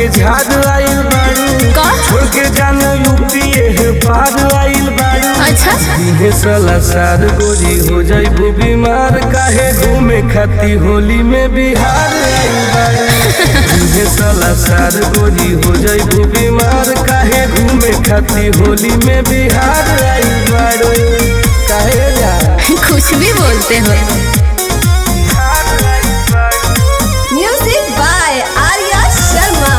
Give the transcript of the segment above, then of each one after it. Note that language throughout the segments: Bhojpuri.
के झाड़ आइल बाड़ू का छोड़ के जान यूपी है पार आइल बाड़ू अच्छा इहे साला सार गोरी हो जाइबू बीमार काहे घूमे खाती होली में बिहार आइल बाड़ू इहे साला सार गोरी हो जाइबू बीमार काहे घूमे खाती होली में बिहार आइल बाड़ू काहे जा कुछ भी बोलते हो Music by Arya Sharma.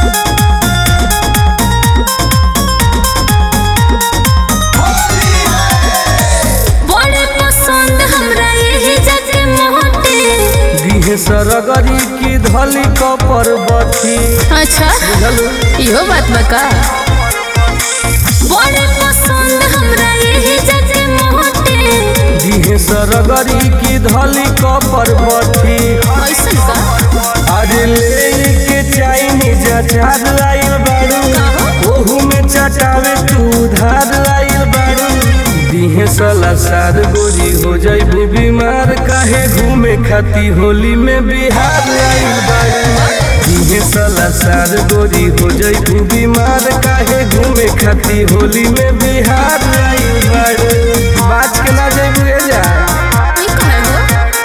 बड़े पसंद हमरा यही जगह मोहटे दिहे सरगरी की धली कपर बथी अच्छा इहो बात बका बड़े पसंद हमरा यही जगह मोहटे दिहे सरगरी की धली कपर बथी ऐसन का अरे ले के चाइनीज अचार आइल बारू ओहू में चटावे तू धार आइल बारू दिहे साला सार गोरी हो जाइबू बीमार काहे घूमे खाती होली में बिहार आइल बारू दिहे साला सार गोरी हो जाइबू बीमार काहे घूमे खाती होली में बिहार आइल बारू बात के ना जाइबू ए जा ई कहे हो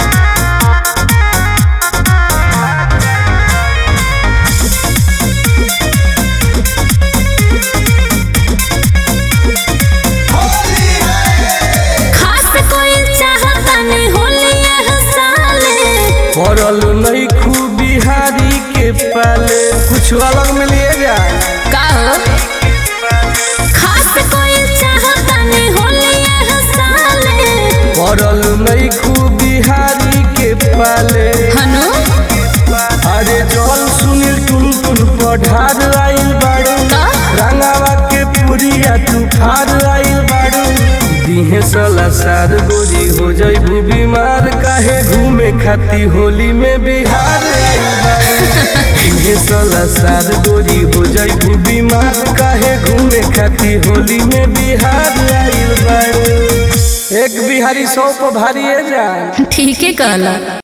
खास कोई चाहता नहीं होली यह साले पड़ल नहीं खूब बिहारी के पाले कुछ अलग में लिए जा का हो खास कोई चाहता नहीं होली यह साले पड़ल नहीं खूब बिहारी के पाले हनु अरे जल सुनील टुन टुन पढ़ार आइल बाड़ू का रंगावा के पुरिया तू खार आइल बाड़ू दिहे साला सार गोरी हो जाइबू बीमार काहे घूमे खाती होली में बिहार आइल बाड़ू दिहे साला सार गोरी हो जाइबू बीमार काहे घूमे खाती होली में बिहार आइल बाड़ू एक बिहारी सौ पर भारी है जान ठीक है कहला